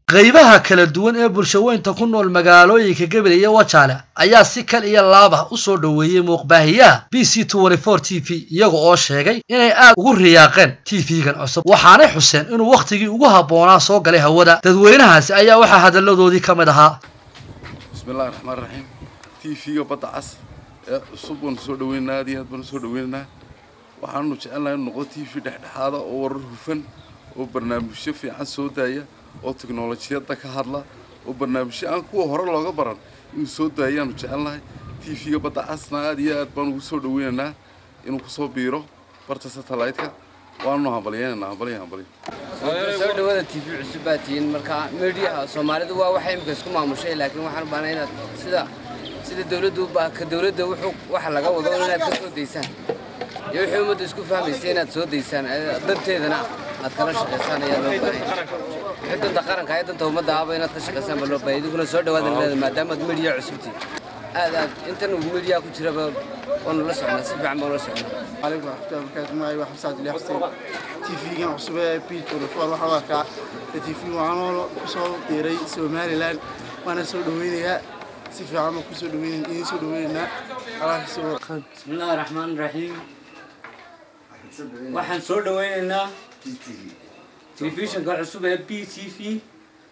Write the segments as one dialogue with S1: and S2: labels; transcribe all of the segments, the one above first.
S1: qaybaha kala duwan ee bulshaweynta ku nool magaalooyinka gabil iyo wajaale ayaa si kal iyo laab ah u soo dhoweeyey muuqbaahiyaha b c t v iyaga oo sheegay inay aad ugu riyaaqeen tv-gan cusub waxaanay xuseen inuu wakhtigii ugu habboonaa soo galay hawada dadweynahaasi ayaa waxaa hadalladoodii ka mid ahaa
S2: bismillahi raxmaan raxiim tv-ga badda cas ee cusub waanu soo dhaweynaa aad iyo aad baanu soo dhaweynaynaa waxaanu jecelnahay inu noqdo t v dhexdhexaada oo warar hufan oo barnaamijyo fiican soo daaya oo teknolojiyadda ka hadla oo barnaamijyo aan kuwa hore looga baran inuu soo daayaanu jecelnahay t v-ga badda casna aad iyo aad baanu ugu soo dhaweynaynaa inuu kusoo biiro barta satellite-ka waanu hambalyeynanaa hambalyo hambalyo
S3: soo dhawaada t v cusub baa tihiin marka mediaha soomaalidu waa waxay imika isku maamushay laakiin waxaan u baahnay inaad sida sida dawladdu ka dawladda wuxuu waxa laga wado inaad ka soo daysaan iyo wixii ummadda isku fahmaysay inaad soo daysaan danteedana aad kala shaqaysaan ayaa loo baahay wixii danta qaranka iyo danta ummadda ahba inaad ka shaqaysaan baa loo baahay idinkuna soo dhawaada leeda maadaama aad media cusubtiin aad aad intan uu media ku jiraba waanu la socnaa si fiican baanu la socnaa
S4: عليكم ورحمة الله وبركاته معي واحد مساعد اللي حسين تي في كان عصبة بيت ورفور وحواكا تي في وعنا كسو ديري سومالي لان وانا سو دوينيا si fiican ma kusoo dhaweyn idiin soo dhaweynaa alaaka soo
S5: bismillahi raxmaan raxiim waxaan soo dhaweynaynaa telefishinka cusub ee b t v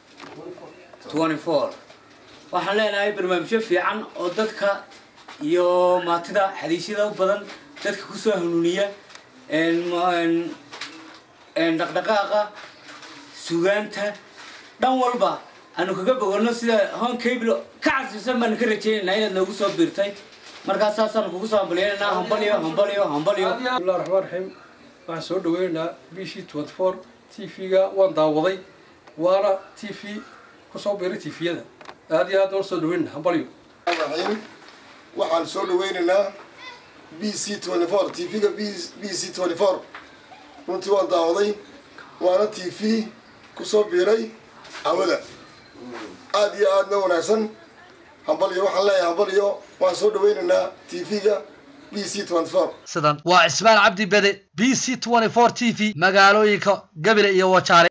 S5: waxaan leenahay barnaamijyo fiican oo dadka iyo maatida xadiisyada u badan dadka kusoo hanuuniya dhaqdhaqaaqa sugaanta dhan walba aanu kaga boganno sida hon cable ka casrisan baanu ka rajaynaynaa inaad noogu soo biirtay markaas saasaanu kugu soo hambalyeynanaa hambalyo hambalyo hambalyo
S6: bismillahi raxmaan raxiim waxaan soo dhaweynaynaa b c twenty four t v-ga waan daawaday waana t v kusoo biiray t v-yada aad iyo aad waan soo dhaweynana hambalyo
S7: waxaan soo dhaweynaynaa b c twenty four t v-ga b c twenty four runtii waan daawaday waana t v kusoo biiray hawada aada iyo aadna wanaagsan hambalyo waxaan leeyahay hambalyo waan soo dhaweynaynaa t v-ga b c twenty four
S1: sidan waa cismaan cabdi bede b c t v magaalooyinka gabile iyo wajaale